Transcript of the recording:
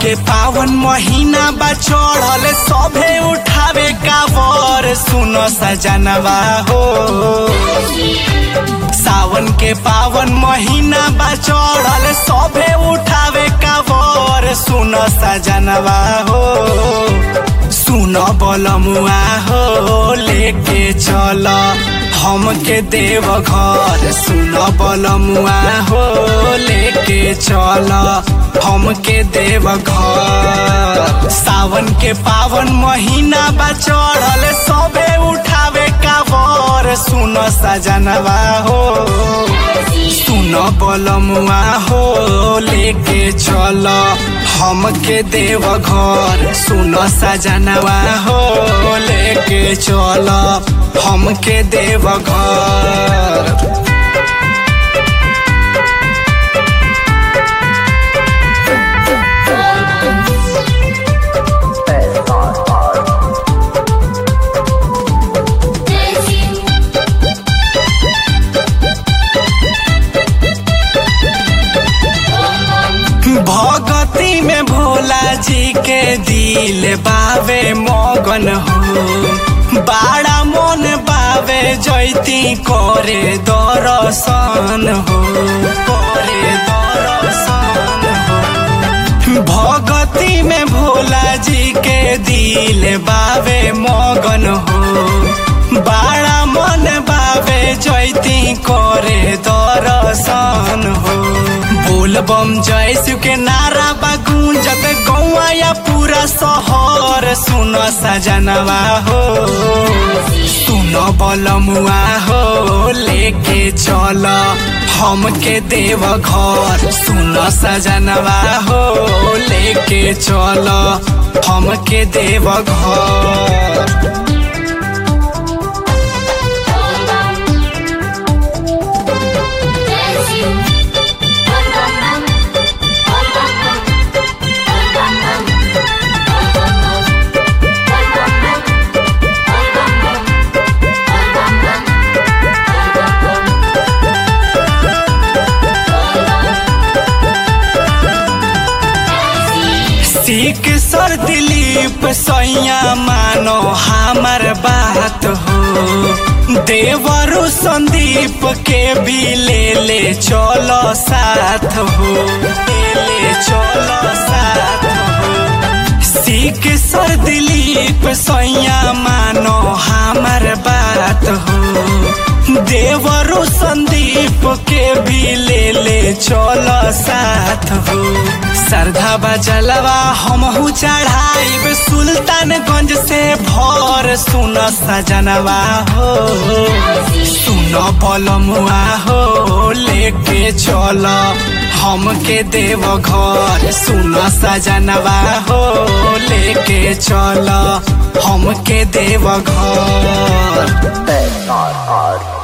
के पावन महीना बा चढ़ल सभे उठावे कावर सुन सजनवा हो सावन के पावन महीना बा चढ़ल सभे उठावे कावर सुन सजनवा हो सुन बलमुआ हो लेके चल हमके देव घर सुन बलमुआ हो लेके चल हमके देव घर सावन के पावन महीना बा चढ़ल सबे उठावे कावर सुन सजनवा हो सुन बलमुआ हो लेके चल हमके देव घर सुन सजनवा हो लेके चल हमके देव घर भगती में भोला जी के दिल बावे मगन हो बाड़ा मन बावे जैती करे दर्शन हो करे दर्शन हो भगती में भोला जी के दिल बावे मगन हो बाड़ा मन बावे जैती करे दर्शन हो बोल बम जय शिव के नारा बा गूंजत गौआ या पूरा शहर सुन सजनवा हो सुन बलमुआ हो लेके चल हमके देव घर सुन सजनवा हो लेके चल हमके देव घर सीख सर दिलीप सैया मानो हमार बात हो देवरु संदीप के भी ले ले चलो साथ हो ले ले चलो साथ हो सीख सर दिलीप सैया मानो हमार बात हो देवरु संदीप के भी ले ले चलो साथ हो श्रद्धा बजलवा हमहू चढ़ाइब सुल्तानगंज से भर सुन सजनवा हो सुन बलमुआ हो लेके चल हमके देव घर सुन सजनवा हो लेके चल हमके देव घर SRR